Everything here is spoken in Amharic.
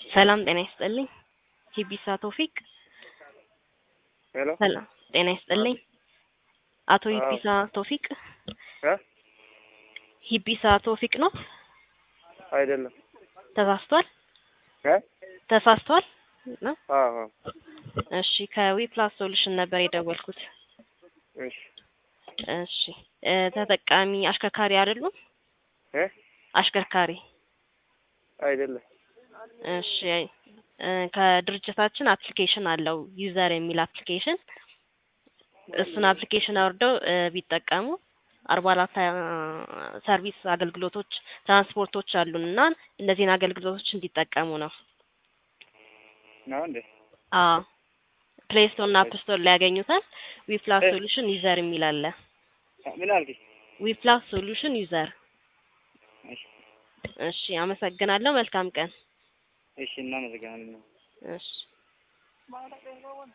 ሰላም ጤና ይስጥልኝ። ሂቢሳ ቶፊቅ ሄሎ ሰላም ጤና ይስጥልኝ። አቶ አዎ። ሂቢሳ ቶፊቅ እ ሂቢሳ ቶፊቅ ነው? አይደለም ተሳስቷል? እ ተሳስቷል ነው? አዎ አዎ። እሺ ከዊ ፕላስ ሶሉሽን ነበር የደወልኩት። እሺ እሺ እ ተጠቃሚ አሽከርካሪ አይደሉም? እ አሽከርካሪ አይደለም እሺ እ ከድርጅታችን አፕሊኬሽን አለው ዩዘር የሚል አፕሊኬሽን እሱን አፕሊኬሽን አውርደው እ ቢጠቀሙ አርባ አራት ሰርቪስ አገልግሎቶች ትራንስፖርቶች አሉን እና እነዚህን አገልግሎቶች እንዲጠቀሙ ነው። ነው እንዴ? አዎ ፕሌይ ስቶር እና አፕ ስቶር ላይ ያገኙታል። ዊ ፕላስ እ ሶሉሽን ዩዘር የሚል አለ። ምን አልከኝ? ዊ ፕላስ ሶሉሽን ዩዘር። እሺ እሺ አመሰግናለሁ። መልካም ቀን። እሺ እናመሰግናለን። እሺ